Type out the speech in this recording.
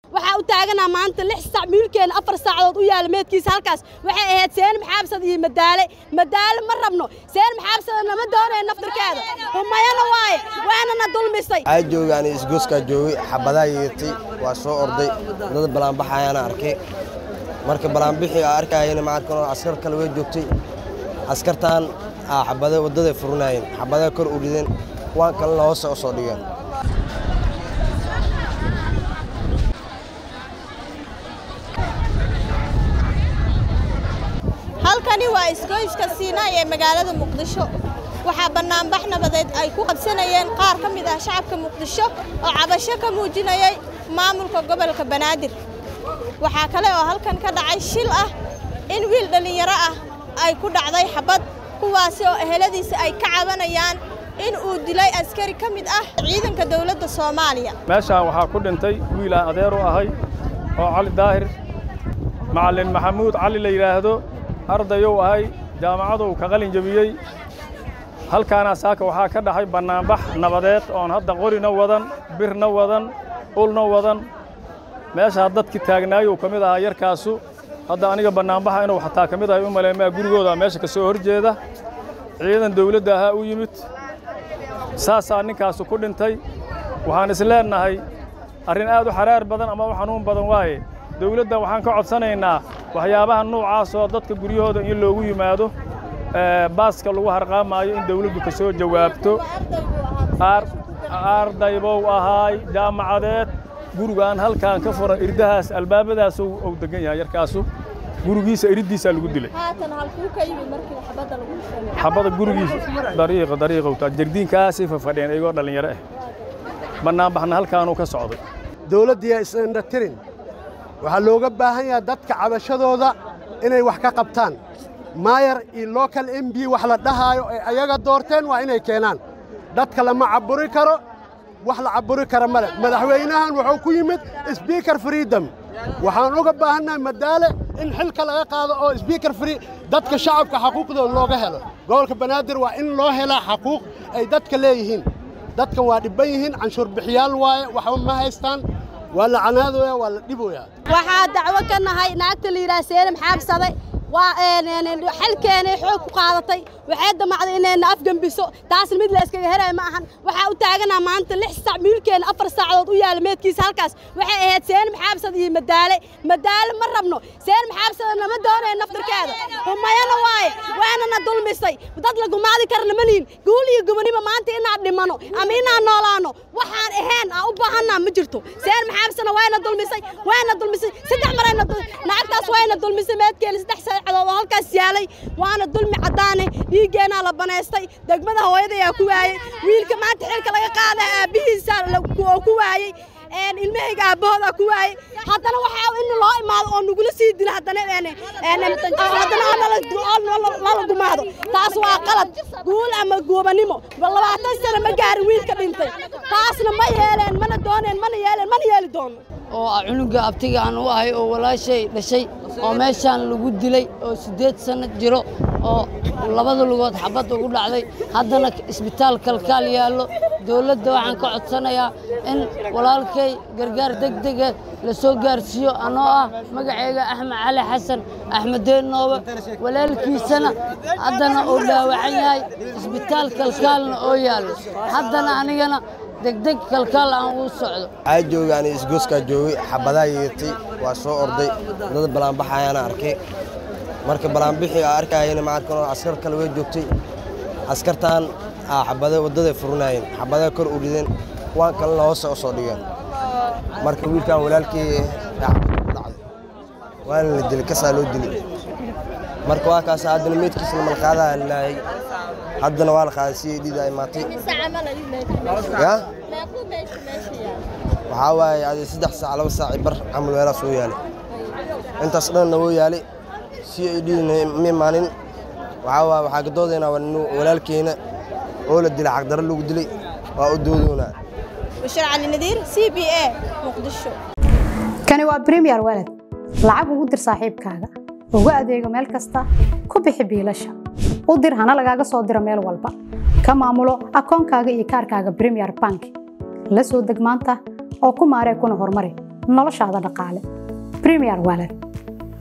waxaa u taaganaa maanta lix sac miilkeena afar saacadood u yaala meedkiisa halkaas waxay ahayd seen maxaabsad iyo madaale madaale ma rabno seen maxaabsada nama doonayo naftarkeeda humayana waaye waanana dulmisay waxaa joogay ani isgooskaa joogay xabadaa yeertay waa soo orday dad balaanbaxayaana arkay marka balaanbixii aa arkayana maarkan askar kale way joogtay askartan aa xabada waddaday furinaayeen xabadaa kor u rideen kuwaan kalena hoose u soo dhigeen halkani waa isgoyska siinaay ee magaalada muqdisho waxaa bannaanbax nabadeed ay ku qabsanayeen qaar ka mid ah shacabka muqdisho oo cabasho ka muujinayay maamulka gobolka banaadir waxaa kale oo halkan ka dhacay shil ah in wiil dhallinyaro ah ay ku dhacday xabad kuwaasi oo eheladiisa ay ka cabanayaan in uu dilay askari ka mid ah ciidanka dowladda soomaaliya meeshaan waxaa ku dhintay wiil aan adeer u ahay oo cali daahir macallin maxamuud cali la yidhaahdo ardayow ahay jaamacaduu ka qalin jebiyey halkaana saaka waxaa ka dhaxay bannaanbax nabadeed oon hadda qorina wadan birna wadan ulna wadan meeshaa dadkii taagnaayuu ka mid ahaa yarkaasu hadda aniga bannaanbaxa inuu xataa ka mid ahay u maleemaa gurigooda meesha ka soo hor jeeda ciidan dawladda ahaa u yimid saasaa ninkaasu ku dhintay waxaan is leennahay arrin aad u xaraar badan ama u xanuun badan waaye dawladda waxaan ka codsanaynaa waxyaabaha nuucaasoo dadka guryahooda in loogu yimaado baaska lagu harqaamaayo in dawladdu ka soo jawaabto ardaybow ahaay jaamacadeed gurigaan halkaan ka furan irdahaas albaabadaas uu degan yahay yarkaasu gurigiisa iriddiisaa lagu dilay xabada gurigiisa dariiqa dariiqowtaa jardiinkaasay fafadheen iyagoo dhallinyaro ah bannaanbaxna halkaanuu ka socday dawladdiiya isindha tirin waxaa looga baahan yahay dadka cabashadooda inay wax ka qabtaan maayar iyo local m b wax la dhahaayo ee ayaga doorteen waa inay keenaan dadka lama caburi karo wax la caburi kara male madaxweynahan wuxuu ku yimid sbiaker freedom waxaan uga baahannahay madaale in xilka laga qaado oo sbiaker free dadka shacabka xaquuqdooda looga helo gobolka banaadir waa in loo helaa xaquuq ay dadka leeyihiin dadkan waa dhibban yihiin canshuur bixiyaal waaye waxba ma haystaan waa la canaadooya waa la dhiboyaa waxaa dacwo ka nahay naagta la yidhaha seenam xaabsade waa xalkeenay xoog ku qaadatay waxay damacday inayna afgembiso taasna mid la iskaga helayo ma ahan waxaa u taaganaa maanta lix sac miilkeena afar saacadood u yaala meedkiisa halkaas waxay ahayd seen maxaabsad iyo madaale madaale ma rabno seen maxaabsada nama doonayo naftarkeeda humayana waaye waanana dulmisay dad la gumaadi karna ma lihin guul iyo gubaniba maanta inaan dhimano ama inaan noolaano waxaan ahayn aan u baahanaa ma jirto seen maxaabsana wayna dulmisay wayna dulmisay saddex marayna naagtaas wayna dulmisay meedkeena saddex saacadood oo halkaas yaalay waana dulmi caddaane dhiiggeenaa la banaystay degmada hooyadayaa ku waayey wiilka maanta xilka laga qaada aabbihiisa oo ku waayey ilmahayga aabbahoodaa ku waayey haddana waxaa in loo imaado oo nagula sii dilo haddana haddana lala gumaado taas waa qalad guul ama goobanimo labaatan sano ma gaarin wiilka dhintay taasna ma yeeleen mana dooneen mana yeeleen mana yeeli doono oo cunuga abtiga aan u ahay oo walaashay dhashay oo meeshaan lagu dilay oo siddeed sanno jiro oo labada lugood xabad ugu dhacday haddana isbitaal kalkaal yaallo dawladda waxaan ka codsanayaa in walaalkay gargaar degdega la soo gaarsiiyo anoo ah magacayga axmed cali xasan axmedeen noobe walaalkiisana haddana uu dhaawacan yahay isbitaal kalkaalna oo yaallo haddana anigana degdeg kalkaal aan uu socdo waxaa joogay ani isgooskaa joogay xabadaa yeertay waa soo orday dad balaanbaxayaana arkay marka balaanbixii aa arkayana maarkan askar kale way joogtay askartan aa xabada waddaday furinaayeen xabadaa kor u rideen kuwaan kalena hoose u soo dhigeen marka wiilkan walaalkii xabada ku dhacday waana la dilay kasaa loo dilay marka waa kaas haddana meydkiisna malqaadaa laayay haddana waa la qaaday si ay dhiida imaatay ya waxaa waaye adi saddex saac laba saaci bar camal weelaa soo yaalay intaas dhanna woo yaalay si ay dhiidina ma imaanin waxaa waaye waxaa gadoodaynaa waa nin walaalkeena oo la dilay xaqdarro lagu dilay waa u doodoonaa bashir cali nadiir c b a muqdisho kani waa bremiyer walad lacag ugu dir saaxiibkaaga ugu adeego meel kasta ku bixi biilasha u dir hana lagaaga soo diro meel walba ka maamulo akoonkaaga iyo kaarkaaga bremiyer bank la soo deg maanta oo ku maaree kuna horumari noloshaada dhaqaale premier wallet